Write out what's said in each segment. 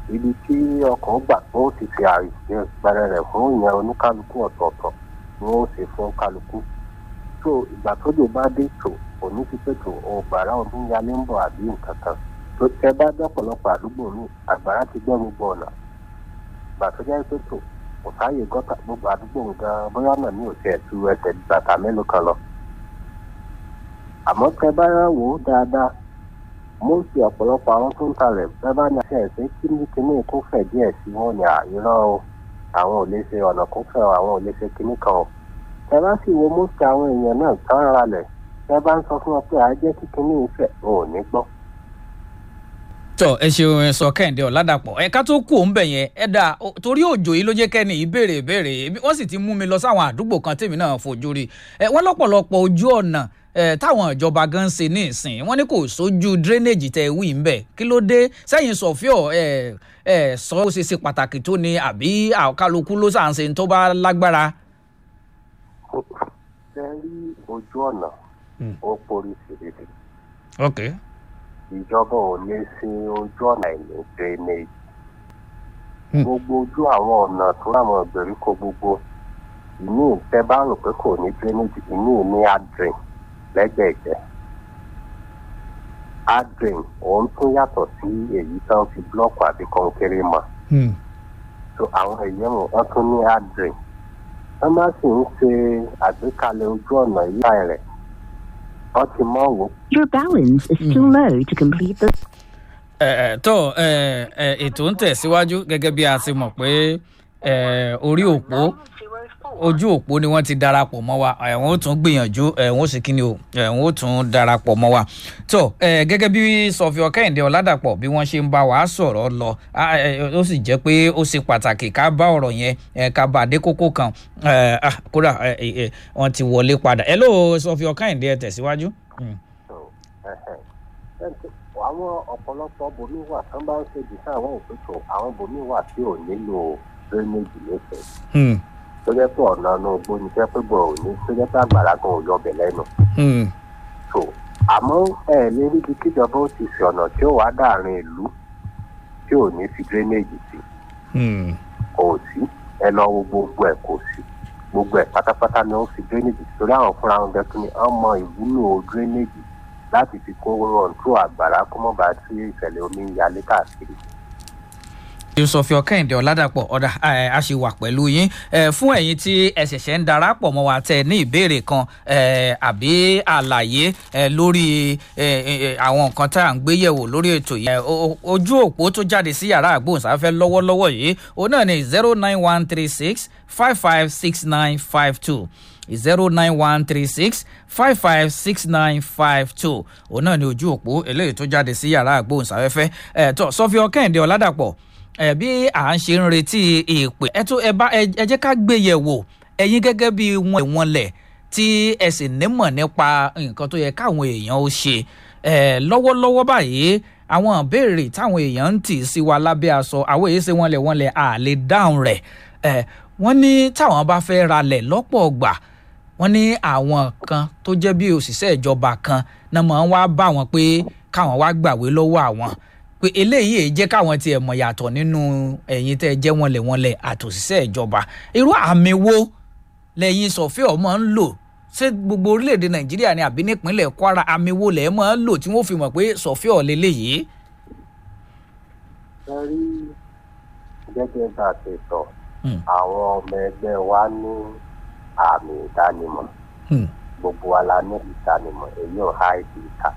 ibi tí ọkọ̀ gbà tó ti fi àpẹẹrẹ rẹ̀ fún ìyẹn oníkálukú ọ̀tọ̀ọ̀tọ̀ ni wọ́n ṣe fún kálukú so ìgbà tójò bá dé tò òní ti pé tò ọgbàrá ọdún yalé ń bọ̀ àbí nǹkan kan tó tẹ bá dọ́pọ̀lọpọ̀ àdúgbò mi àgbàrá ti gbẹ́ gbogbo ọ̀nà ìgbà tó jẹ́ pé tò kò sáàyè gọ́tà gbogbo àdúgbò gan bóyá ọ̀nà mi ò tiẹ̀ tu ẹsẹ̀ bàtà mélòó kan lọ àmọ́ tẹ bá wò ó dáadáa mo fi ọ̀pọ̀lọpọ̀ àwọn tó ń talẹ̀ bẹ́ẹ̀ bá ní àṣẹ ẹ̀sìn kí ní kíní kó fẹ̀ díẹ̀ sí wọn ní àìrọ́ o àwọn ò lè ṣe ọ̀nà kó fẹ̀ o àwọn ò lè ṣe kíní kan o tẹ bá sì wo mọ́sí àwọn èèyàn náà tán ralẹ̀ tẹ bá ń sọ fún wọn pé àjẹ́ kí kíní ìfẹ́ ò ní gbọ́. tọ ẹ ṣeun ẹ sọ kẹ́hìndé ọ̀làdàpọ̀ ẹ̀ka tó kù ń bẹ̀ yẹn ẹ dà torí òjò yìí ló jẹ́ kẹ́ni ìbéèrè ìbéèrè wọ́n sì ti mú mi lọ sáwọn àdúgbò kan tèmi náà fojú rí ẹ wọ́n lọ́pọ̀lọpọ̀ ojú ọ̀nà ẹ táwọn ìjọba gan ṣe ní ìsìn wọ́n ní kò sójú drainage tẹ wí ń bẹ kí ló dé sẹ́yìn sọfíọ ẹ ẹ sọ ó ṣe ṣe pàtàkì tó ni àbí kálukú ló sàn ṣe tó bá lágbára. ṣe rí ojú ọ̀nà ó porí síbìbì ok ìjọba ò lè ṣe ojú ọ̀nà ìní drainage gbogbo ojú àwọn ọ̀nà tó láwọn ìgbèríko gbogbo ìní ìtẹ́ bá rò pé kò ní drainage ìní ní adrin lẹ́gbẹ̀ẹ́gbẹ́ adrin òun tún yàtọ̀ sí èyí tán fi blọọkù àbí kọnkéré mọ́ so àwọn èèyàn wọn tún ní adrin wọ́n má sì ń ṣe àgbékalẹ̀ ojú ọ̀nà yíyá rẹ̀ wọ́n ti mọ̀ wò. Your balance is too low to complete the. ẹ ẹ tó ẹ ẹ ètò ń tẹ̀síwájú gẹ́gẹ́ bí a ti mọ̀ pé ẹ orí òpó ojú òpó ni wọ́n ti darapọ̀ mọ́ wa ẹ̀wọ̀n ó tún gbìyànjú ẹ̀wọ̀n ó sì kíni o ẹ̀wọ̀n ó tún darapọ̀ mọ́ wa tó ẹ̀ gẹ́gẹ́ bí sọfíọ kẹ́hìndé ọ̀làdàpọ̀ bí wọ́n ṣe ń bá wa sọ̀rọ̀ lọ ó sì jẹ́ pé ó ṣe pàtàkì ká bá ọ̀rọ̀ yẹn ká bá dé kókó kan kódà wọ́n ti wọlé padà ẹ ló sọfíọ kẹ́hìndé ẹ tẹ̀síwájú. àwọn ọ̀pọ̀lọpọ̀ bomi wà tán bá ń ṣe jìṣà àwọn òpètò àwọn bomi wà tí ò nílò drainage lẹ́sẹ̀ tó jẹ́ pé ọ̀nà inú igbó ni jẹ́ pé bọ̀ òní tó jẹ́ pé àgbàrá gan ò yọbẹ̀ lẹ́nu. so àmọ́ ẹ lè ríbi kíjọba ó ti fi ọ̀nà tí ó wà dáàrin ìlú tí ò ní fi drainage sí. kò sí ẹ lọ wo gbogbo ẹ kò sí gbogbo ẹ pátápátá ni ó fi drainage sí torí àwọn fúnra wọn gẹ́gẹ́ ni wọ́n mọ ìwúlò drainage láti fi kó rọ̀ǹtó àgbàrá kó mọ̀ bá tí ìṣẹ̀lẹ̀ omi ń yalé káàkiri sọfíọ kẹ́hìndé ọ̀làdàpọ̀ ọ̀dà a ṣì wà pẹ̀lú yín fún ẹ̀yin tí ẹ ṣẹ̀ṣẹ̀ ń darapọ̀ mọ́ wa tẹ ní ìbéèrè kan àbí àlàyé lórí àwọn nǹkan tá à ń gbé yẹ̀wò lórí ètò yìí ojú òpó tó jáde sí yàrá àgbóhùnsáfẹ́ lọ́wọ́lọ́wọ́ yìí òun náà ni zero nine one three six five five six nine five two zero nine one three six five five six nine five two òun náà ni ojú òpó eléyìí tó jáde sí yàrá àgbóhùnsáfẹ́fẹ́ ẹ̀ tó sọfíọ kẹ́hìndé ọ̀làdàpọ̀ ẹ bí à ń ṣe ń retí ìpè ẹ tó ẹ bá ẹ jẹ́ ká gbé yẹ̀ wò ẹ̀yin gẹ́gẹ́ bí wọn ìwọ̀n lẹ̀ tí ẹ sì nímọ̀ nípa nǹkan tó yẹ káwọn èèyàn ó ṣe ẹ lọ́wọ́lọ́wọ́ báyìí àwọn ìbéèrè táwọn èèyàn ń tì sí wa lábẹ́ aṣọ àwọn èyí ṣe wọ́n lẹ̀ wọ́n lẹ̀ à lè dáhùn rẹ̀ ẹ wọ́n ní táwọn bá fẹ́ ralẹ̀ lọ́pọ̀ ọgbà wọ́n ní àwọn kan tó jẹ́ bí òṣìṣẹ́ ìjọba kan náà máa ń wá bá wọn pé káwọn wá gbàwé lọ́wọ́ àwọn pé eléyìí jẹ́ káwọn tiẹ̀ mọ̀ yàtọ̀ nínú ẹ̀yin tẹ́ ẹ jẹ́ wọnlẹ̀ wọnlẹ̀ àtòṣìṣẹ́ ìjọba irú àmì wo lẹ́yìn sọ̀fẹ́ ọmọ ń lò ṣé gbogbo orílẹ̀-èdè nàìjíríà ni àbí nípínlẹ̀ kwara àmì wo lẹ́ẹ̀ máa ń lò tí wọ́n fi mọ̀ pé sọ̀fẹ́ ọ̀ lélẹ́yìí. ẹ rí gẹ́gẹ́ bá a ṣe sọ àwọn ọmọ ẹgbẹ́ wa ní àmì ìdánimọ̀ gbogbo wa la ní ìdánimọ̀ èyí ò há ìdí ìta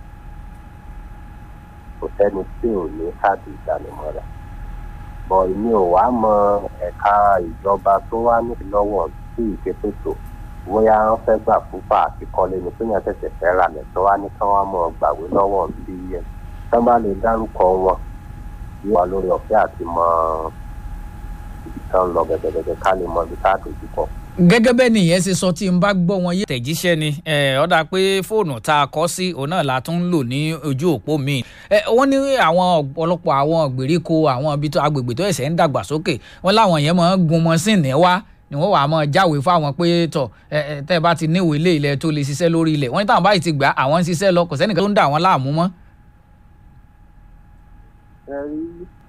kò sẹ́ni tí ò ní káàdì ìdánimọ̀ rẹ̀ bọ̀ èmi ò wá mọ ẹ̀ka ìjọba tó wá ní lọ́wọ́ sí ìṣètò bóyá wọ́n fẹ́ gbà púpà àti kọ́lé ni pé yẹn tẹ̀sẹ̀ fẹ́ rà lẹ̀ tó wá ní kí wọ́n mọ̀ gbàwé lọ́wọ́ bí yẹn tí wọ́n bá lè dárúkọ wọn yóò wá lórí ọ̀fẹ́ àti mọ ibi tí wọ́n lọ gẹ́gẹ́gẹ́ ká lè mọ ibi tá a dojú kọ gẹ́gẹ́ bẹ́ẹ̀ nìyẹn ṣe sọ tí n bá gbọ́ wọn yé tẹ̀jíṣẹ́ ni ó dáa pé fóònù tá a kọ́ sí òun náà la tún ń lò ní ojú òpó mi wọ́n ní àwọn ọ̀pọ̀lọpọ̀ àwọn ìgbèríko àwọn ibi tó agbègbè tó ẹ̀sẹ̀ ń dàgbà sókè wọ́n láwọn yẹn máa ń gun mọ́sìnì wá ni wọ́n wàá máa jáwé fáwọn pé tọ̀ tẹ́ ẹ bá ti níwèé ilé ilẹ̀ tó lè ṣiṣẹ́ lórí ilẹ̀ wọ́n ní táwọn báyìí ti gbà àwọn ń ṣiṣẹ́ lọ kò sẹ́nìkan tó ń dà wọ́n láàmú mọ́. ẹ rí